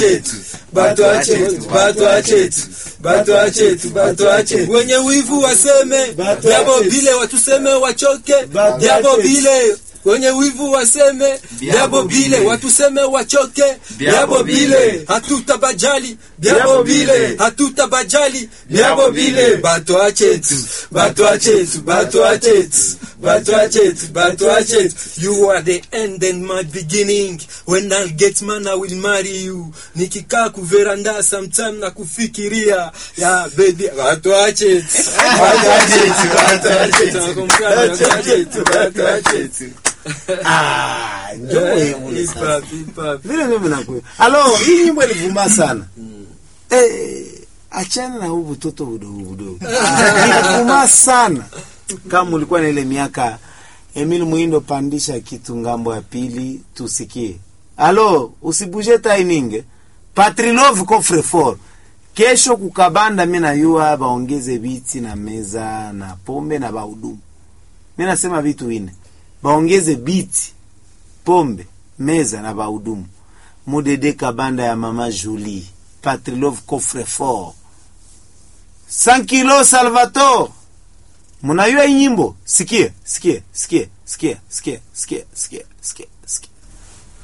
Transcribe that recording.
chetu batwa chetu batwa chetu batwa chetu batwa chetu wenye wivu waseme Batwa yabo chetu. bile watuseme wachoke Batwa yabo chetu. bile wenye wivu waseme byabo bile watuseme wachoke byabo bile hatutabajali byabo bile hatutabajali byabo bile batwa chetu batwa chetu batwa chetu batwa chetu batwa chetu you are the end and my beginning when I'll get man I will marry you nikikaa kuveranda sometime na kufikiria ya baby batwa chetu batwa chetu batwa chetu batwa chetu batwa chetu Ah, ndio muhimu Hip sasa. hop, hip hop. vile ndio mnakuwa alo hii nyimbo ilivuma sana eh achana na huu butoto budogo budogo ilivuma sana kama ulikuwa na ile miaka Emil Muindo pandisha kitu ngambo ya pili tusikie alo usibuje taininge Patrilov coffre fort kesho kukabanda mi nayua baongeze viti na meza na pombe na bahudumu mi nasema vitu vine baongeze biti pombe meza na bahudumu mudede kabanda ya mama Julie Patrilov coffre fort 100 kilo Salvatore munayua hii nyimbo sikie sikie sikie sikie sikie sikie sikie sikie